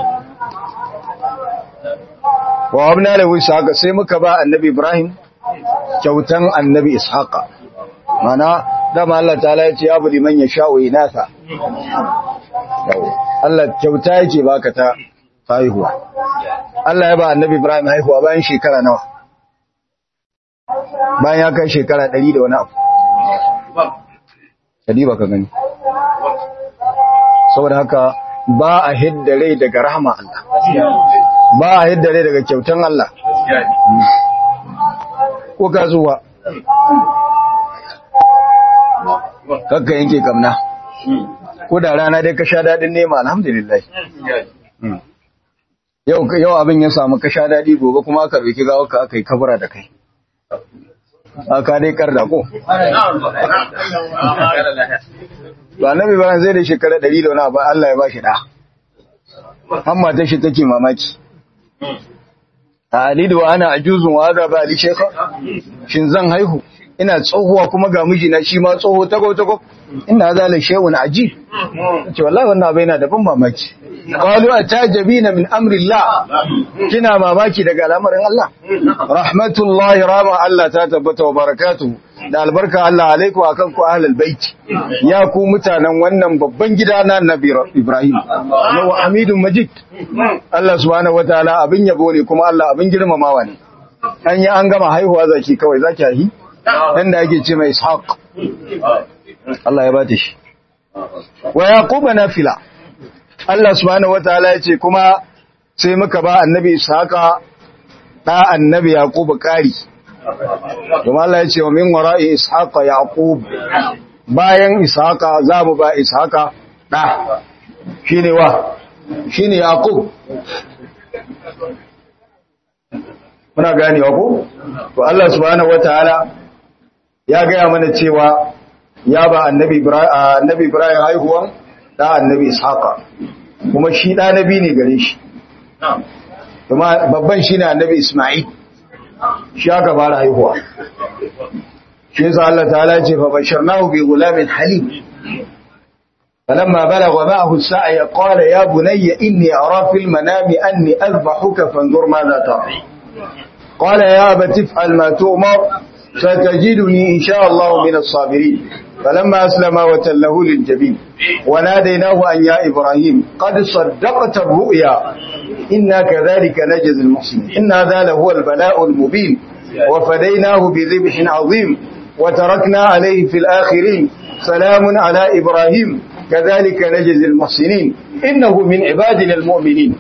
wa wahabna lahu ishaqa sai muka ba annabi Ibrahim kyautan annabi ishaqa mana dama Allah ta'ala ya ce ya budi man yasha'u inasa Allah kyauta yake baka ta haihuwa Allah ya ba annabi Ibrahim haihuwa bayan shekara nawa bayan ya kai shekara 100 da wani abu kadi baka gani saboda haka ba a hidda rai daga rahama Allah ba a hidda rai daga kyautan Allah ko ka zuwa kakka yanke kamna ko da rana dai ka sha daɗin nema alhamdulillah yau yau abin ya samu ka sha daɗi gobe kuma aka roki gawa ka aka yi kabura da kai aka dai kar da ko ba nabi ba zai da shekara ɗari da wani abu Allah ya ba shi ɗa amma ta shi take mamaki a alidu wa ana ajuzun wa ga ba ali shekha shin zan haihu ina tsohuwa kuma ga mijina shi ma tsoho tago tago ina zala shay'un ajib ce wallahi wannan abai na da ban mamaki qalu atajabina min amri Allah kina mamaki daga al'amarin Allah rahmatullahi rama Allah ta tabbata wa barakatuhu da albarka Allah alaikum akan ku ahlul bait ya ku mutanen wannan babban gida na Nabi Ibrahim wa Hamidun Majid Allah subhanahu wataala abin yabo ne kuma Allah abin girmamawa ne an yi an gama haihuwa zaki kawai zaki haihi dan da ake ce mai Ishaq Allah ya bata shi wa yaquba nafila Allah subhanahu wataala ya ce kuma sai muka ba annabi Ishaqa da annabi Yaqub kari kuma Allah ya ce wa min wara'i Ishaqa Yaqub bayan Ishaqa za mu ba Ishaqa da shine wa shine Yaqub muna ganewa ko to Allah subhanahu wataala ya gaya mana cewa ya ba annabi Ibrahim annabi Ibrahim haihuwan da annabi Ishaqa kuma shi da nabi ne gare shi kuma babban shine annabi Isma'il shi aka fara haihuwa shi yasa Allah ta'ala ya ce fa basharnahu bi gulamin halim فلما بلغ معه السعي قال يا بني إني أرى في المنام أني أذبحك فانظر ماذا ترى قال يا أبت افعل ما تؤمر ستجدني إن شاء الله من الصابرين فلما أسلم وتله للجبين وناديناه أن يا إبراهيم قد صدقت الرؤيا إنا كذلك نجز المحسنين إن هذا لهو البلاء المبين وفديناه بذبح عظيم وتركنا عليه في الآخرين سلام على إبراهيم كذلك نجز المحسنين إنه من عبادنا المؤمنين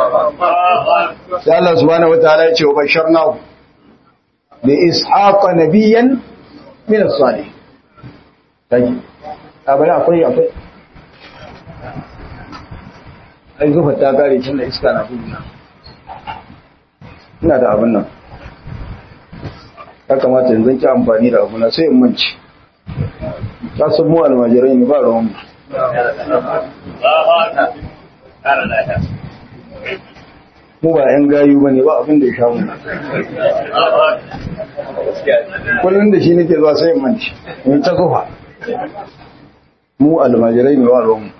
الله سبحانه وتعالى وبشرناه بإسحاق نبيا من الصالح طيب أبدا أقول أقول ai zufa ta kare tun da iska na guduna ina da abin nan ya kamata yanzu ki amfani da abu na sai in manci ta san mu almajirai ne ba ruwan mu mu ba yan gayu bane ba abin da ya sha mu kullum da shi nake zuwa sai in manci in ta zufa mu almajirai ne ba ruwan mu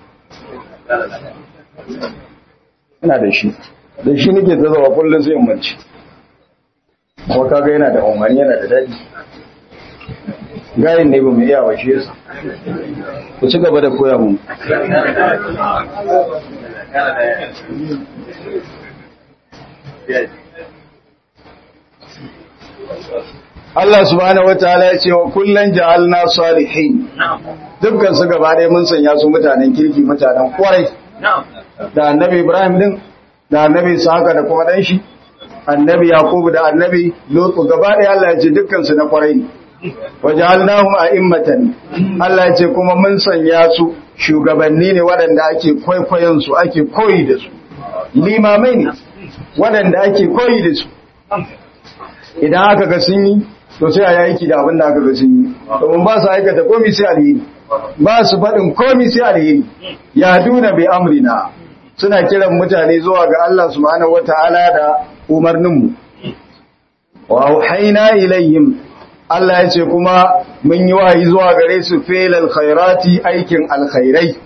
ina da shi da shi nake ta zuwa kullum sai in manci kuma kaga yana da umarni yana da daɗi gayin ne ba mu iya washe yasa ku ci gaba da koya mu Allah subhanahu wataala ya ce wa kullun ja'alna salihin dukkan su gaba ɗaya mun sanya su mutanen kirki mutanen kwarai da annabi Ibrahim din da annabi Saka da kuma dan shi annabi Yakubu da annabi Lutu gaba ɗaya Allah ya ce dukkan su na kwarai ne waja'alnahum a'immatan Allah ya ce kuma mun sanya su shugabanni ne waɗanda ake kwaikwayon su ake koyi da su limamai ne waɗanda ake koyi da su idan aka ga sun yi to sai a yi aiki da abin da aka ga sun yi domin ba su aikata komi sai alheri ba su faɗin komi sai alheri ya duna bai amrina suna kiran mutane zuwa ga Allah subhanahu wata'ala da umarninmu wa auhayna ilayhim Allah ya ce kuma mun yi wahayi zuwa gare su felal khairati aikin alkhairai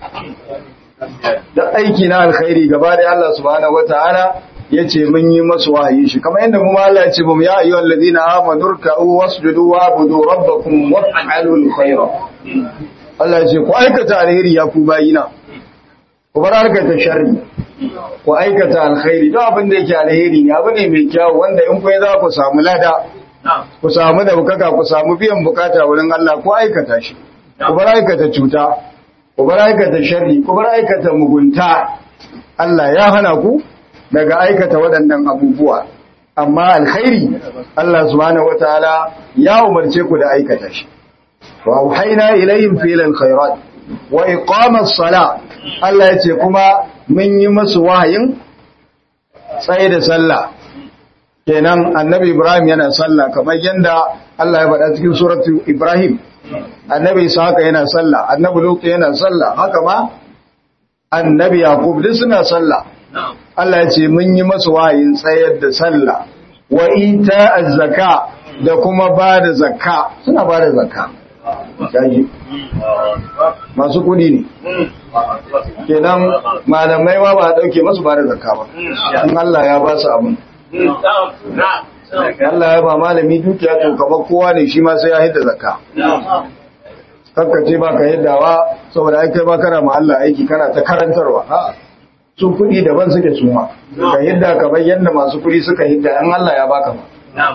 da aiki na alkhairi gaba da Allah subhanahu wataala ya ce mun yi masu wahayi shi kamar yadda mu Allah ya ce mu ya ayyuhal ladina amanu ruk'u wasjudu wa'budu rabbakum waf'alul khaira Allah ya ce ku aikata alheri ya ku bayina ku bar aikata sharri ku aikata alkhairi duk abin da yake alheri ne abu ne mai kyau wanda in kai za ku samu lada ku samu da bukaka ku samu biyan bukata wurin Allah ku aikata shi ku bar aikata cuta ku bar aikata sharri ku bar aikata mugunta Allah ya hana ku daga aikata waɗannan abubuwa amma alkhairi Allah subhanahu wataala ya umarce ku da aikata shi wa auhayna ilayhim filal khairat wa iqamas sala Allah ya ce kuma mun yi masu wahayin tsaye da sallah kenan annabi Ibrahim yana sallah kamar yadda Allah ya faɗa cikin suratu Ibrahim annabi Isaka yana sallah annabi Lut yana sallah haka ma annabi Yaqub duk suna sallah Allah ya ce mun yi masu wayin tsayar da sallah wa ita az-zaka da kuma ba da zakka suna ba da zakka gaji masu kudi ne kenan malamai ma ba a dauke masu ba da zakka ba in Allah ya ba su abin Allah ya ba malami dukiya to kamar kowa ne shi ma sai ya hidda zakka kakkace ba ka yaddawa saboda ai kai ba kana ma Allah aiki kana ta karantarwa a'a su kudi daban suke su ma ka yadda ka bayyana masu kudi suka hidda an Allah ya baka ba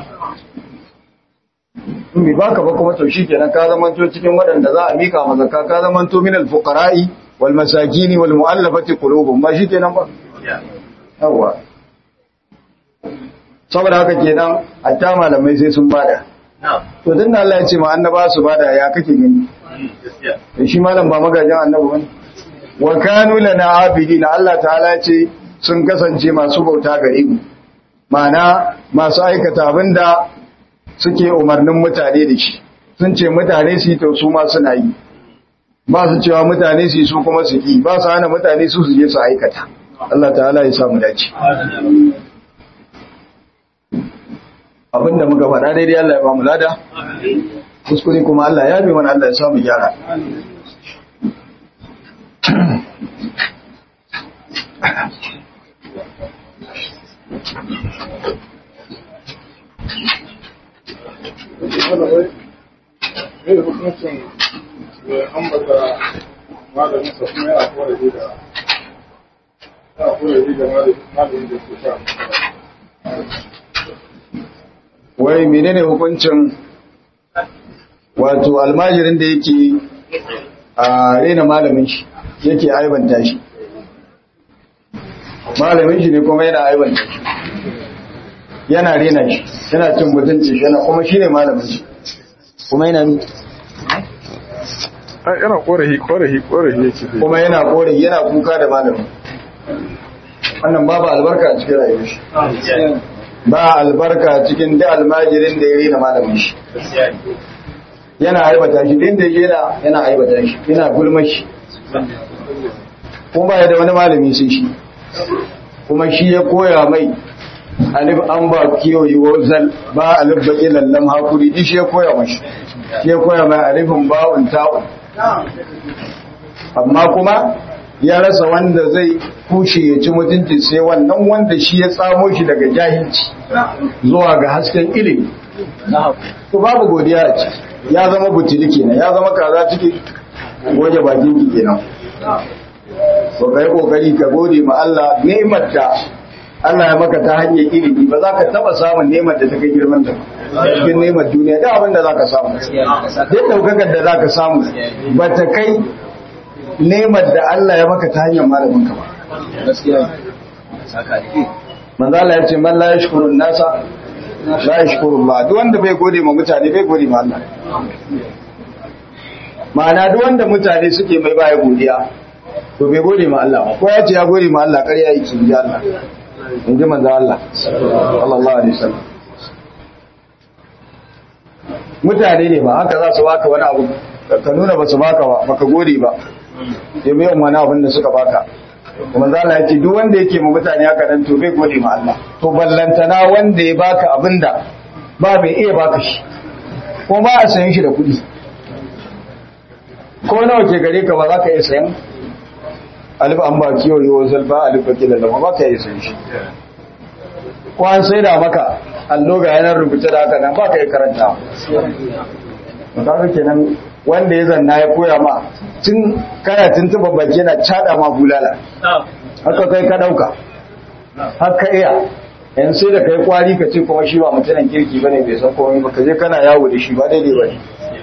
in bai baka ba kuma to shikenan ka zamanto cikin waɗanda za a mika ma zakka ka zamanto min al-fuqara'i wal masakin wal mu'allafati qulubuhum ba shikenan ba yawa saboda haka kenan hatta malamai sai sun bada to dan da Allah ya ce ma annaba su bada ya kake gani da shi malam ba magajin annabi bane wa kanu lana abidina Allah ta'ala ya ce sun kasance masu bauta gare mu ma'ana masu aikata abinda suke umarnin mutane da shi sun ce mutane su yi to su ma suna yi ba su cewa mutane su yi su kuma su yi ba su hana mutane su su je su aikata Allah ta'ala ya samu dace abinda muka faɗa daidai Allah ya ba mu lada kuskure kuma Allah ya bi mana Allah ya samu gyara ne da hukuncin ambata malamin sa kuma yana kore da yana kore da malamin da ke sha wai menene hukuncin wato almajirin da yake a rena malamin shi yake aibanta shi malamin shi ne kuma yana aibanta shi yana rena shi yana cin mutunci shi yana kuma shi ne malamin shi kuma yana ni yana korafi korafi korafi yake zai kuma yana kore yana kuka da malamin wannan babu albarka a cikin rayuwar shi ba albarka cikin da almajirin da ya rena malamin shi yana aibata shi din da yana yana aibata shi yana gulma shi kuma ba ya da wani malami sai shi kuma shi ya koya mai alif an ba kiyoyi wazal ba alif baki lallam hakuri din shi ya koya mashi shi ya koya mai alifin ba'un ta'un amma kuma ya rasa wanda zai kushe ya ci mutunci sai wannan wanda shi ya tsamo shi daga jahilci zuwa ga hasken ilimi to babu godiya a ci ya zama butuli kenan ya zama kaza ciki goje bakin ki kenan to kai kokari ka gode ma Allah ni'imar da Allah ya maka ta hanyar ilimi ba za ka taba samun ni'imar da ta kai girman ta cikin ni'imar duniya da abin da za ka samu duk daukakar da za ka samu ba ta kai ni'imar da Allah ya maka ta hanyar malamin ka ba manzo Allah ya ce man la yashkuru nasa la yashkuru Allah duk wanda bai gode ma mutane bai gode ma Allah ma'ana duk wanda mutane suke mai baya godiya to bai gode ma Allah ba ko ya ce ya gode ma Allah ƙarya yake in ji Allah in ji manzo Allah sallallahu alaihi wasallam mutane ne ba haka za su baka wani abu ka nuna ba su baka ba baka gode ba sai mai wani abin da suka baka kuma za Allah ya ce duk wanda yake ma mutane haka nan to bai gode ma Allah to ballantana wanda ya baka abinda ba bai iya baka shi ko ba a sayan shi da kuɗi ko nawa ke gare ka ba za ka iya sayan alif an ba kiyo yi wasu ba alif ba kila da ba ka iya sayan shi ko an sai da maka allo ga yanar rubuce da haka nan ba ka iya karanta ba kenan wanda ya zanna ya koya ma tun kana tuntuba baki yana cada ma bulala haka kai ka dauka haka iya yan sai da kai kwari ka ce kuma shi ba mutumin kirki bane bai san komai ba ka je kana yawo da shi ba daidai bane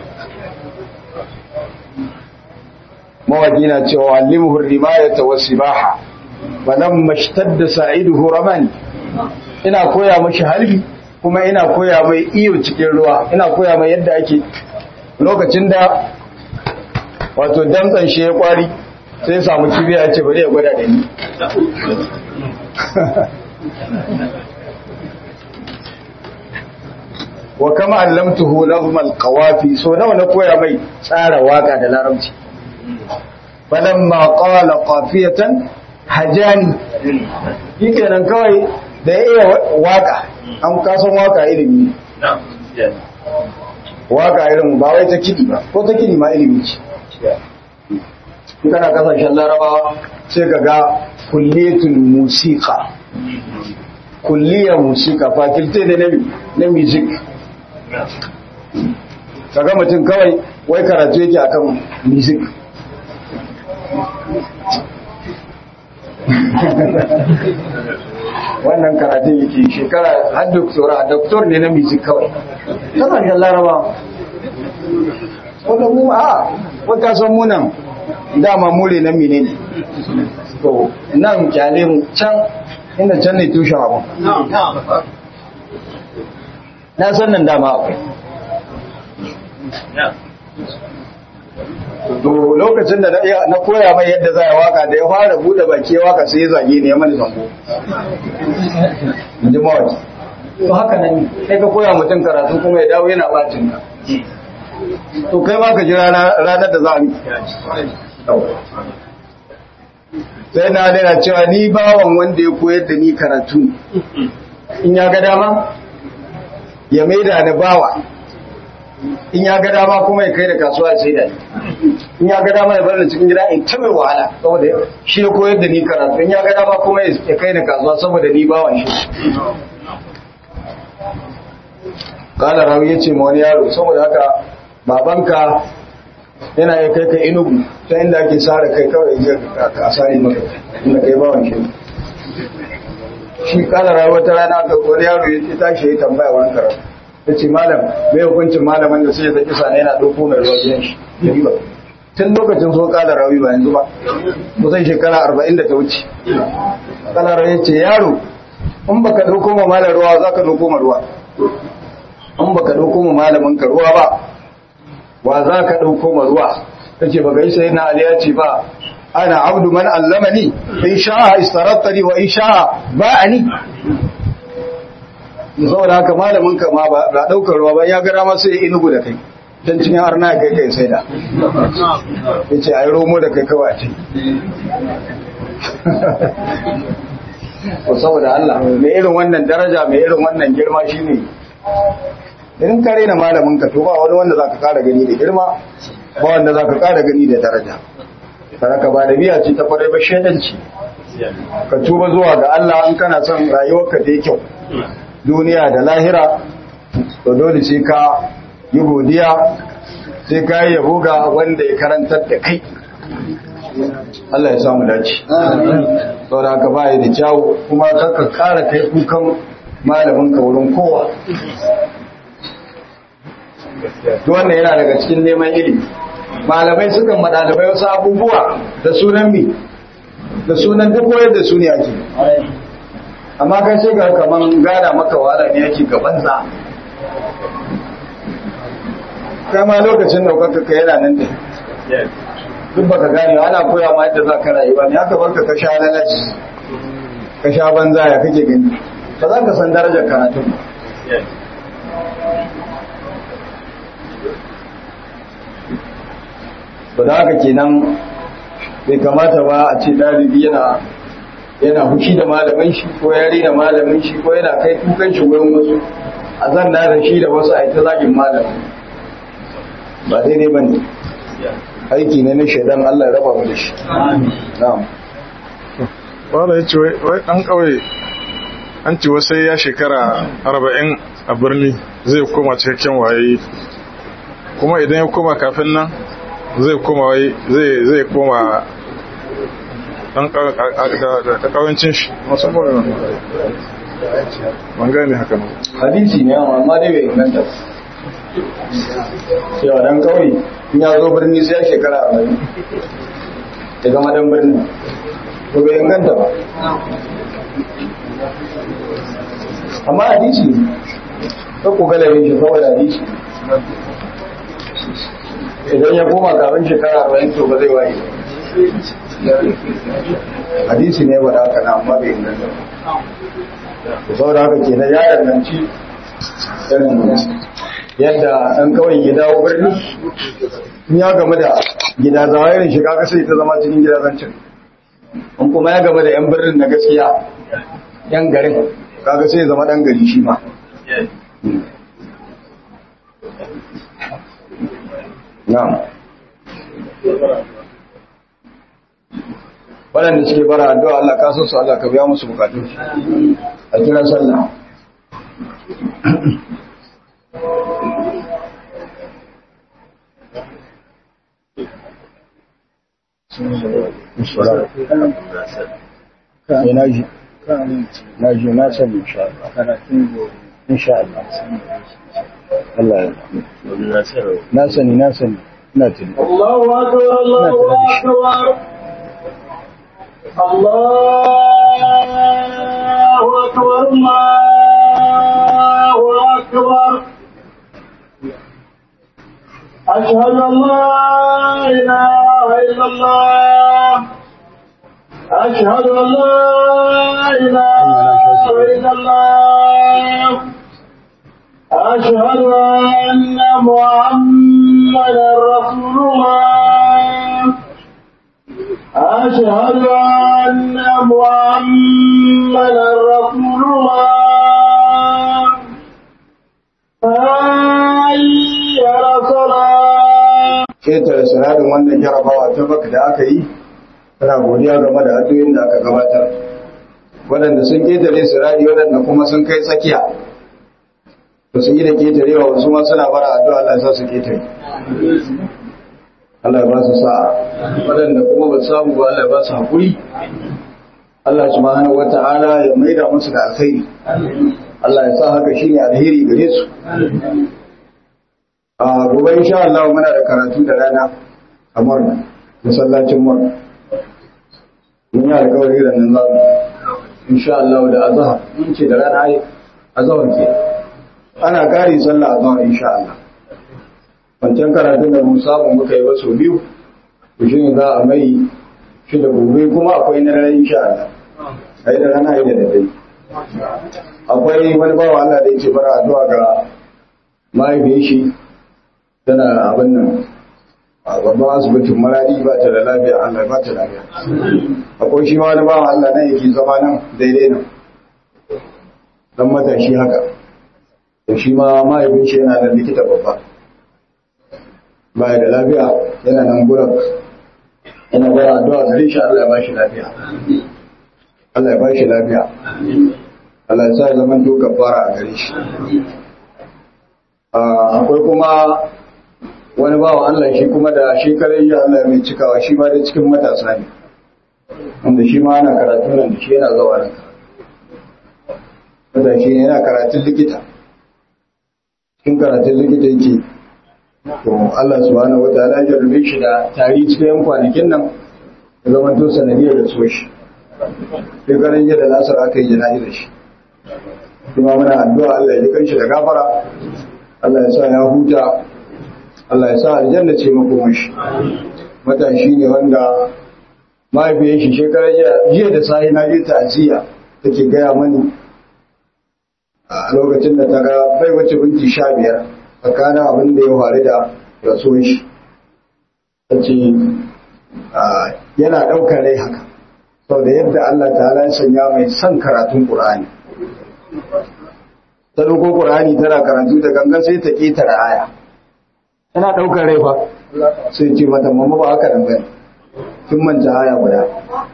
mawaki na cewa allimhu rimayata was sibaha falamma ishtadda sa'iduhu ramani ina koya mashi halbi kuma ina koya mai iyo cikin ruwa ina koya mai yadda ake lokacin da wato damtsan shi ya kwari sai ya samu kibiya ya ce bari ya gwada da ni wa kama allamtuhu lahum alqawafi so nawa na koya mai tsara waka da larabci falamma qala qafiyatan hajani yake nan kawai da ya iya waka an kasan waka ilimi waka irin ba wai ta kidi ba ko ta kidi ma ilimi ce in kana kasashen larabawa sai ka ga kulletul musika kulliyar musika fakilte da na music kaga mutum kawai wai karatu yake akan music wannan karatun yake shekara har doktora doktor ne na music kawai kasashen laraba wanda mu a wata san munan dama mure na mine ne to nan kyale mu can inda can ne tushen abu na san nan dama akwai to lokacin da na koya mai yadda za a waka da ya fara bude baki waka sai ya zage ne ya mani zango ji mawaki to haka nan sai ka koya mutum karatu kuma ya dawo yana bacin ka to kai ma ka ji ranar da za a yi sai na daina cewa ni bawan wanda ya koyar da ni karatu in ya ga dama ya maida da bawa in ya ga dama kuma ya kai da kasuwa sai da in ya ga dama ya bar da cikin gida in ta mai wahala saboda shi ya koyar da ni karatu in ya ga dama kuma ya kai da kasuwa saboda ni bawan shi kala rawi ya ce ma wani yaro saboda haka babanka yana ya kai ka inugu ta inda ake sare kai kawai ya ka sare maka inda kai bawan shi shi kala rawi wata rana ka wani yaro ya tashi ya tambaya wani karatu ya ce malam mai hukuncin malaman da sai ya zaki sane yana ɗauko mai ruwa gidan shi tun lokacin so kala rawi ba yanzu ba kusan shekara arba'in da ta wuce kala rawi ce yaro in baka ɗauko ma malam ruwa za ka ɗauko ma ruwa in baka ɗauko ma malamin ka ruwa ba wa za ka ɗauko ma ruwa ta ce baka yi sai na ali ya ce ba ana abdu man allamani in sha'a istarattani wa in sha'a ba'ani saboda haka malamin ka ma ba daukar ruwa ba ya gara ma sai inugu da kai dan cin arna kai kai sai da yace ai romo da kai kawai ce ko saboda Allah mai irin wannan daraja mai irin wannan girma shine idan ka rena malamin ka to ba wani wanda zaka kara gani da girma ba wanda zaka kara gani da daraja ka ba da biya ce ta kwarai ba shedanci ka tuba zuwa ga Allah in kana son rayuwarka ta yi kyau duniya da lahira to dole sai ka yi godiya sai ka yi yabo ga wanda ya karantar da kai Allah ya samu dace saboda haka ba da kyawu kuma ka kara kai kukan malamin ka wurin kowa to wannan yana daga cikin neman ilimi malamai sukan madalibai wasu abubuwa da sunan mi da sunan duk koyar da su ne ake amma kai sai ga kaman gana maka wahala ne yake gaban za kai ma lokacin daukaka ka yana nan da duk baka gane ana koya ma yadda za ka rayu ba ne haka barka ka sha lalaci ka sha banza ya kake gani ba za ka san darajar karatun ba da haka kenan bai kamata ba a ce ɗalibi yana yana hushi da malamin shi ko ya rena malamin shi ko yana kai kukan shi wurin wasu a zanna da shi da wasu a ita zagin malamin ba daidai ba ne aiki ne na shaidan Allah ya raba mu da shi na'am wanda ya ce wai ɗan ƙauye an ce wasu ya shekara arba'in a birni zai koma cikakken waye kuma idan ya koma kafin nan zai koma wai zai koma dan da kawancin shi masu bane ban gane haka nan hadisi ne amma dai bai inganta cewa dan kawai in ya zo birni sai ya shekara arba'in ya zama dan birni to bai inganta ba amma hadisi ne ta ku galibin shi saboda hadisi idan ya koma kafin shekara arba'in to ba zai waye hadisi ne wadda haka na amma bai inganta ba saboda haka ke na ya danganci irin yadda ɗan kawai ya dawo birni in ya game da gida zawa irin shiga kasa ta zama cikin gida zancin in kuma ya game da yan birnin na gaskiya yan garin kaga sai ya zama ɗan gari shi ma na'am waɗanda suke bara addu'a Allah ka san su Allah ka biya musu bukatu a kira sallah na ji na ji na sani insha Allah insha Allah Allah ya na sani na sani ina tuni الله أكبر الله أكبر الله أكبر الله أكبر أشهد أن لا إله إلا الله أشهد أن لا إله إلا الله أشهد أن محمدا رسول الله أشهد أن محمدا رسول الله حي على الصلاة ketare sinadin wannan jarabawa ta baka da aka yi tana godiya game da addu'o'in da aka gabatar waɗanda sun ketare sirari waɗanda kuma sun kai tsakiya ba su yi da ketarewa wasu ma suna bara addu'a Allah ya sa su ketare Allah ya ba su sa'a waɗanda kuma ba su samu ba Allah ya ba su haƙuri Allah subhanahu wata'ala ya maida musu da alkhairi Allah ya sa haka shine alheri gare su a gobe insha Allah muna da karatu da rana a Murna masallacin Murna mun yi alƙawari da nan zamu insha Allah da azhar mun ce da rana ai azhar ke ana kare sallah azhar insha Allah wancan karatun da mun samu muka yi wasu biyu to shine za a mai shi da gobe kuma akwai na rana insha Allah ai da rana ai da dare akwai wani bawa Allah da yake bara addu'a ga mahaifiyar shi tana abin nan a babban asibitin maradi ba ta da lafiya Allah ba ta lafiya akwai shi wani bawa Allah nan yake zama nan daidai nan dan matashi haka da shi ma mahaifin shi yana da likita babba baya da lafiya yana nan gurin yana bara addu'a gare shi Allah ya ba shi lafiya Allah ya ba shi lafiya Allah ya sa ya zama to kafara a gare shi akwai kuma wani bawa Allah shi kuma da shekarar yi Allah mai cikawa shi ma da cikin matasa ne wanda shi ma ana karatu nan da shi yana zawa nan wanda shi yana karatun likita cikin karatun likita yake to Allah subhanahu wataala ya jarrabe shi da tari cikin yan kwanakin nan ya zama to sanadiyar da so shi shekarar yi da lasar aka yi jana'izar shi kuma muna addu'a Allah ya ji kanshi da gafara Allah ya sa ya huta Allah ya sa aljanna ce makomar shi matashi ne wanda mahaifiyar shi shekarar jiya da sahi na je ta'aziyya take gaya mani a lokacin da ta ga bai wace binti sha biyar tsakanin abin da ya faru da rasuwar shi ta ce yana ɗaukar rai haka sau da yadda Allah ta ya sanya mai son karatun ƙur'ani ta ɗauko ƙur'ani tana karatu da gangan sai ta ƙetare aya tana ɗaukar rai fa sai ce mata mamma ba haka nan bane kin manta aya guda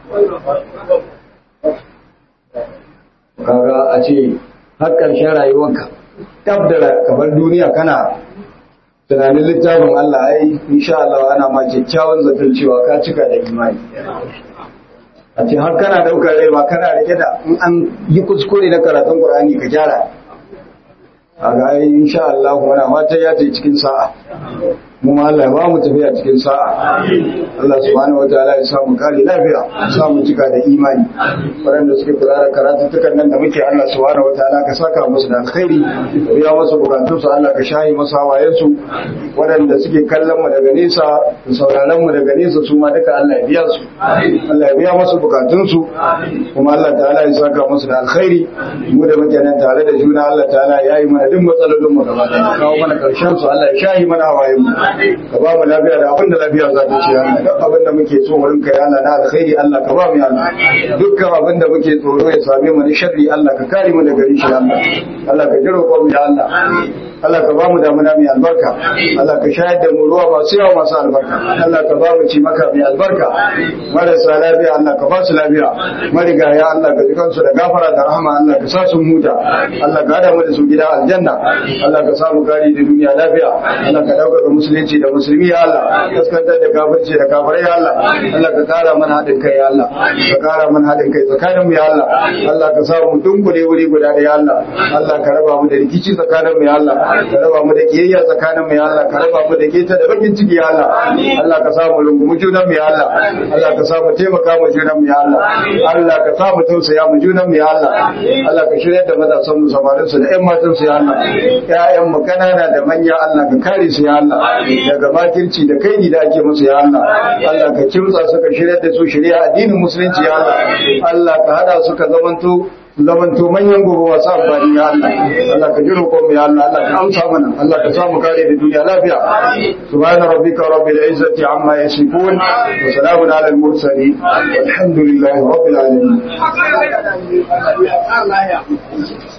kaga a ce har ƙarshen rayuwarka tab da kamar duniya kana tunanin littafin Allah ai insha Allah ana ma kyakkyawan zaton cewa ka cika da imani a ce har kana daukar rai ba kana rike da in an yi kuskure na karatun Qur'ani ka gyara a ga ai insha Allah muna mata ya ta cikin sa'a mu ma Allah ya ba mu tafiya cikin sa'a Allah subhanahu wataala ya samu kare lafiya ya samu cika da imani waɗanda suke kula da karatuttukan nan da muke Allah subhanahu wataala ka saka musu da alkhairi ka biya musu bukatun su Allah ka shayi musu hawayen su waɗanda suke kallon mu daga nesa da sauraron mu daga nesa su ma duka Allah ya biya su Allah ya biya musu bukatun su kuma Allah ta'ala ya saka musu da alkhairi mu da muke nan tare da juna Allah ta'ala ya yi mana duk matsalolin mu gaba ɗaya kawo mana karshen su Allah ya shayi mana hawayen mu ka ba mu lafiya da abin da lafiya za ta ci ya Allah duk abin da muke so wurin ka ya Allah na alkhairi Allah ka ba mu ya Allah dukkan abin da muke tsoro ya same mu da sharri Allah ka kare mu daga rishi ya Allah Allah ka jiro ko mu ya Allah Allah ka ba mu damuna mai albarka Allah ka shayar da mu ruwa masu yawa masu albarka Allah ka ba mu ci maka mai albarka marasa lafiya Allah ka ba su lafiya marigaya Allah ka jikan su da gafara da rahama Allah ka sa su huta Allah ka hada mu da su gida aljanna Allah ka sa mu gari da duniya lafiya Allah ka dauka musulunci da musulmi ya Allah kaskantar da kafirci da kafirai ya Allah Allah ka kara mana haɗin kai ya Allah ka kara mana haɗin kai tsakanin mu ya Allah Allah ka sa mu dunkule wuri guda da ya Allah Allah ka raba mu da rikici tsakanin mu ya Allah ka raba mu da kiyayya tsakanin mu ya Allah ka raba mu da keta da bakin ciki ya Allah Allah ka sa mu rungumu junan mu ya Allah Allah ka sa mu taimaka mu junan mu ya Allah Allah ka sa mu tausaya mu junan mu ya Allah Allah ka shirya da matasan mu samarin su da ƴan matan su ya Allah ƴaƴan mu kanana da manya Allah ka kare su ya Allah daga makirci da kai da ake musu ya Allah Allah ka kimtsa su ka shirya da su shirya addinin musulunci ya Allah Allah ka hada su ka zamanto zamanto manyan gobe wasu amfani ya Allah Allah ka jiro mu ya Allah Allah ka amsa mana Allah ka samu kare da duniya lafiya subhana rabbika rabbil izzati amma yasifun wa salamun ala al mursalin walhamdulillahi rabbil alamin